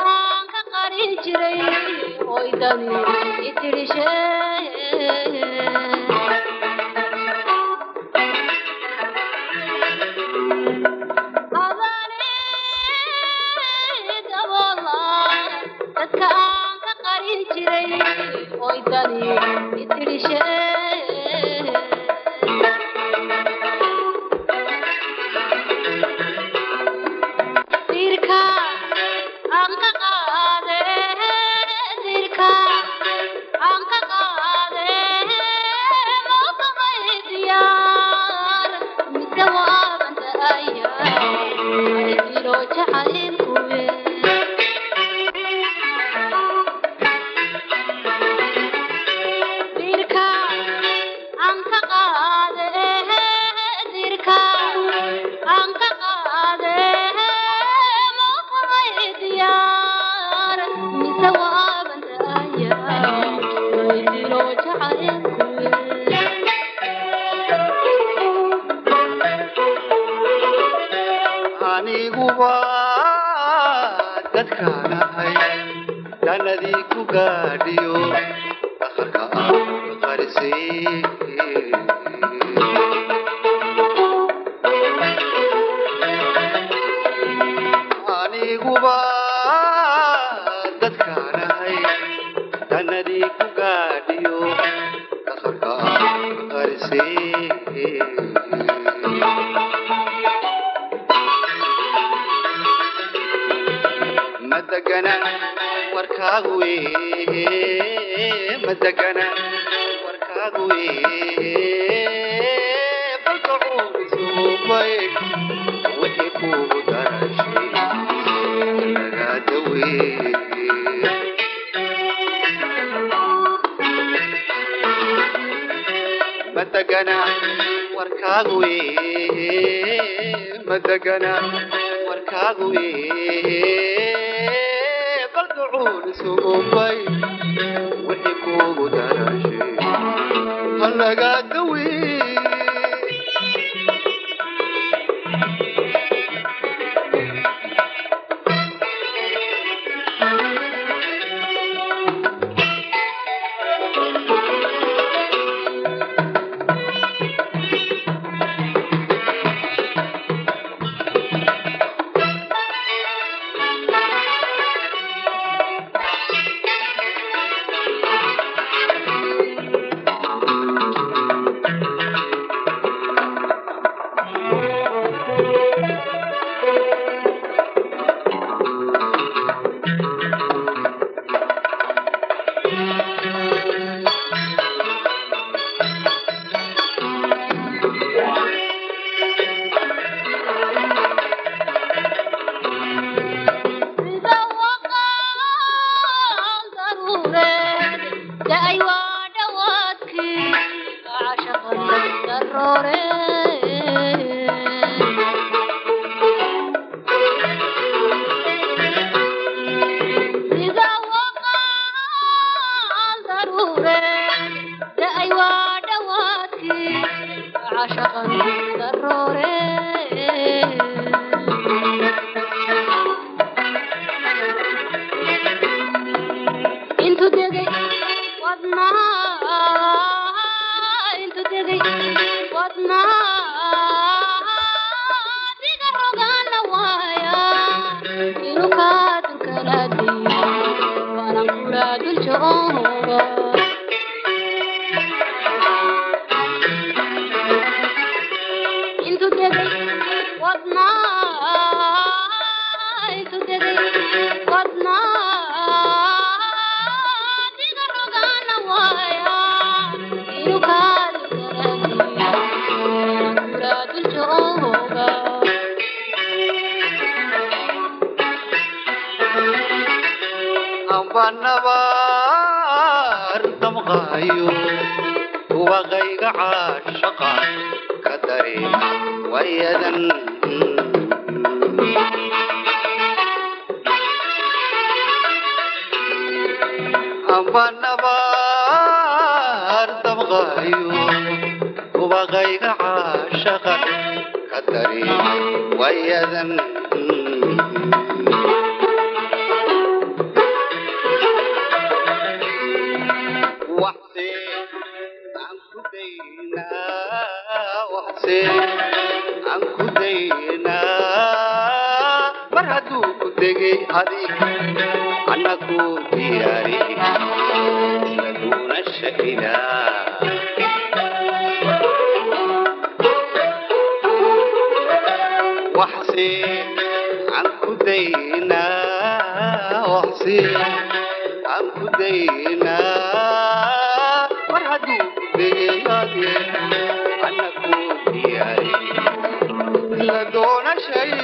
dadkaan ka qarin jiray hoydani itirishe adani daboola dadkaan ka qarin jiray hoydani itirishe dirka aan ka qaade dirka aan ka qaade maqamay diyaar mise waaban da'aya ay jiro jacaylkuwe dirka aan ka qaade dirka aan ka qaade maqamay diyaar mise waaban da'aya ay jiro jacaylkuwe aniguba dadkaan ahay danadii ku gaadhiyo dhakarka aan qarisay aniguba dadkaan ahay danadii ku gaadhiyo dhakarka aan qarisay madagana warkaagu wee madagana warkaagu wee balkacuurisubay wixii kugu darashay nagaada wee madagana warkaagu wee madagana warkaagu wee bal ducuun isugubay wixii kugu darashay halagaada wee sida waqaan daruureed da'ay waa dhawaadkii cashaqan daroore sida waqaan daruureed da'ay waa dhawaadkii cashaqan daroore intu degay wadnaha intu degay wadnaha diga rogaana waaya inuu kaa dulkalaadiyo waanan kula dul jooga intu degay wadnaha intu degay wadnaha diga rogaana waaya inuu kaa dulkalaadiyo waanan kula dul jooga ambanabaar damqaayo waqayga caashaqa ka dareema wayadan ambanabaar damqaayo waqayga caashaqa ka dareema wayadan degay adig annaku diyaari laduna shahidaa waxsi aan ku daynaa waxsi aan ku daynaa mar hadduu degayaade annaku diyaari la doonashay